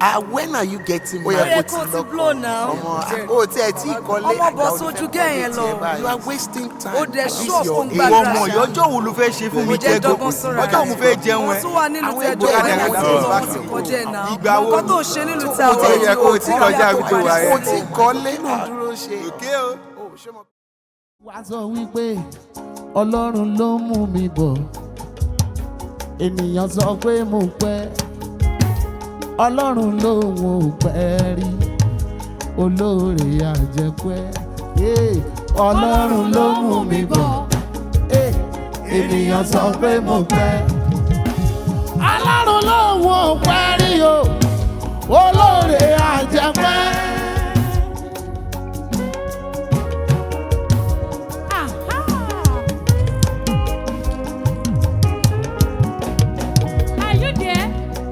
ah when are you getting ó yẹ married. kó kó ti blow now. ọmọ o tí ẹ tí kọ́lé Ọmọ bọ̀ sójú gẹ̀yẹn lọ. you are wasting time. Ó dẹ̀ At least ṣọ́ọ̀fù your ń age. ìwọ gbàdúrà ọmọ ṣá. ìyọjọ́ wo ló fẹ́ ṣe fún mi Mo jẹ́ jẹ́gọ́ dọ́gbọ́n sọ́ra ọjọ́ mo fẹ́ jẹun Wọ́n ẹ. tún wà nílùú Àwọn tẹ̀ ẹgbẹ́ dọ́gba rẹ̀ ẹ̀wọ̀n náà tí lọ. wọ́n ti kọjá ẹ̀ náà. Ìgbà wo Nǹkan tó ni? ṣe nílùú Ó tẹ̀ ti àwọn yẹ kó o ti kọjá ibi tó wà o yẹn. tí kọ́lé ló ń dúró ṣe. òkè o. wá sọ wípé ọlọ́run ló mú mi bọ̀ ènìyàn sọ pé mo pẹ́ ọlọ́run lòun ò pẹ́ rí olóore àjẹpẹ́ Yeah, ọlọ́run ló mú mi bọ̀ Eh, ènìyàn sọ pé mo pẹ́ ọlọ́run lòun ò pẹ́ rí o olóore àjẹpẹ́. Are you there?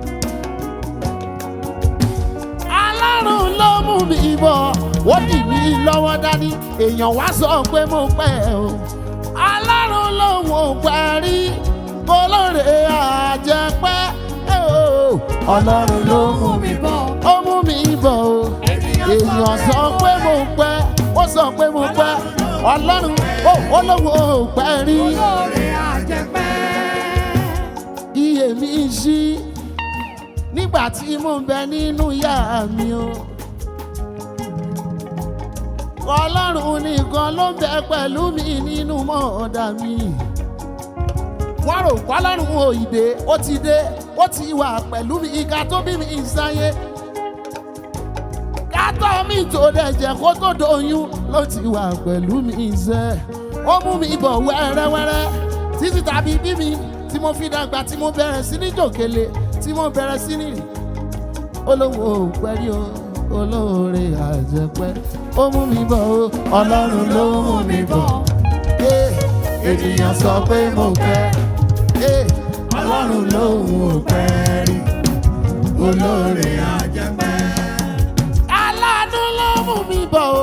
alárùn ló mú mi bọ̀ ó dì mí lọ́wọ́ dání èèyàn wá sọ pé mo pẹ́ o alárùn lòun ò pẹ́ rí olóore àjẹpẹ́ o ọlọ́run ló mú mi bọ̀ ó mú mi bọ̀ o èèyàn sọ pé mo pẹ́ ó sọ pé mo pẹ́ ọlọ́run ó olówó ò pẹ́ rí Olóore àjẹpẹ́. iye mi ṣí nígbà tí mo ń bẹ nínú ìyá mi o. ọlọ́run nìkan ló ń bẹ pẹ̀lú mi nínú mọ́ọ̀dà mi. wọ́n rò pọ́lọ́run òyìnbó ó ti dé ó ti wà pẹ̀lú mi ìka tó bí mi sáyé. kátó mi tó dẹ̀ jẹ́ kó tó doyún ló ti wà pẹ̀lú mi sẹ́. ó mú mi bọ̀ wẹ́rẹ́wẹ́rẹ́ títí tàbí bí mi tí mo fi dàgbà tí mo bẹ̀rẹ̀ sí ní jòkèlè tí mo bẹ̀rẹ̀ sí ní rìn olówó pẹ́rí o olóore àjẹpẹ́ ó mú mi bọ̀ o ọlọ́run ló mú mi bọ̀ Eh, ènìyàn sọ pé mo pẹ́ Eh, ọlọ́run lòun ò pẹ́ rí olóore àjẹpẹ́. aláàánú ló mú mi bọ̀ o